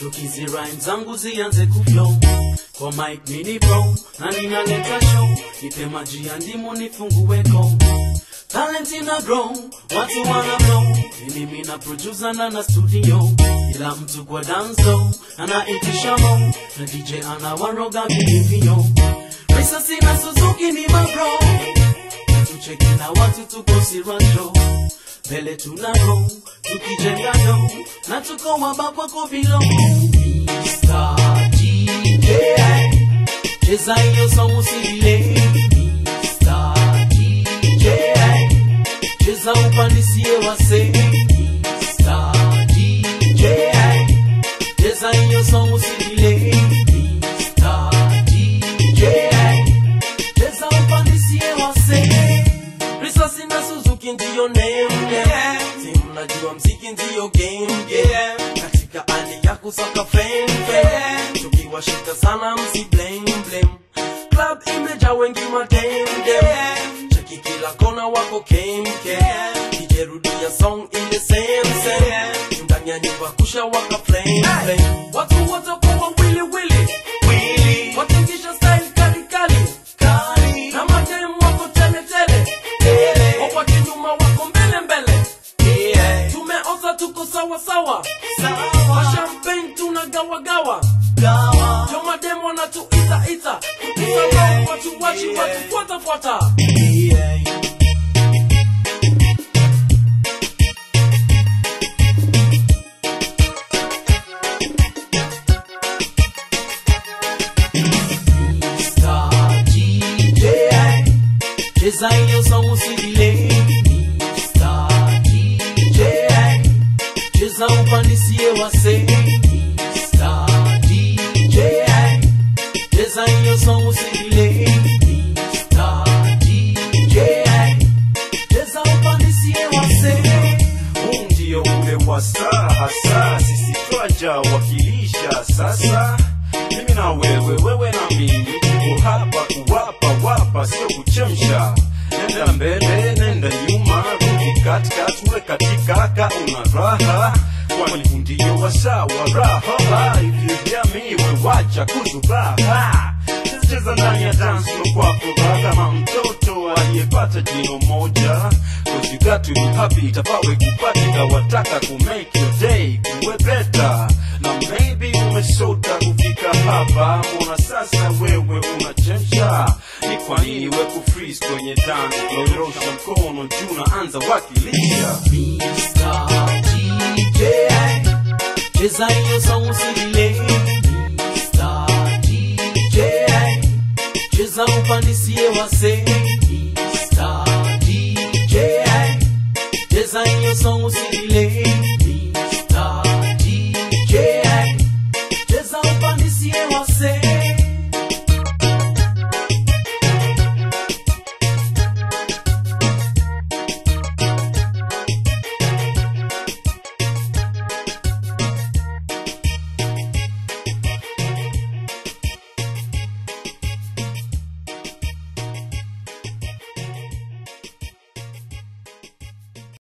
Tukizi rhyme zangu zianze kuflow kwa mic mini pro na ninaleta show, nipe maji ya ndimu nifungue ko talent ina grow, watu wana blow, ni mimi na producer na na studio, kila mtu kwa dance floor anaitisha mo na DJ anawaroga vilivyo. Risasi na Suzuki ni mabro, tucheki na watu tuko sirasho mbele tuna roll tukijenga do na tuko waba kwako bilo Mr. DJ cheza hiyo song usilile Mr. DJ cheza upandisie wase Mr. DJ cheza hiyo song usilile Mr. DJ cheza upandisie wase Risasi na Suzuki ndiyo name yeah. Si mnajua mziki ndiyo game yeah. Katika hali ya kusaka fame fame Tukiwashika sana msi blame blame Club imejaa wengi madem dem Cheki kila kona wako kem kem Kijerudia song ile same same Ndani ya nyumba kusha waka flame flame Watu wote kwa wili wili wili Watingisha style kali kali kali Na madem wako tele tele Wako kinyuma wako mbele mbele Tumeoza tuko sawa sawa Mashampagne tunagawa gawa Yo madem wanatuita ita Kusalamu watu wachi watu fuata fuata Mr. DJ cheza hiyo song usilile Mr. DJ cheza upandisie wase Mr. DJ cheza hiyo song usilile Mr. DJ cheza upandisie wase huu ndio ule wasaa hasa sisi twaja wakilisha sasa mimi na wewe wewe na mimi tuko hapa kuwapa wapa sio kuchemsha nenda mbele nenda nyuma rudi katikati we katika ka una raha kwani huu ndio wasaa wa raha hivyo jamii we wacha kuzubaha cheza ndani ya dance floor kwa furaha kama mtoto aliyepata jino moja Cause you got to be happy itapawe kupatika wataka ku make your day kuwe better na maybe umesota kufika hapa mbona sasa wewe unachemsha ni kwa nini we kufreeze kwenye dance floor nyorosha mkono juu na anza wakilisha Mr. DJ cheza hiyo song usilile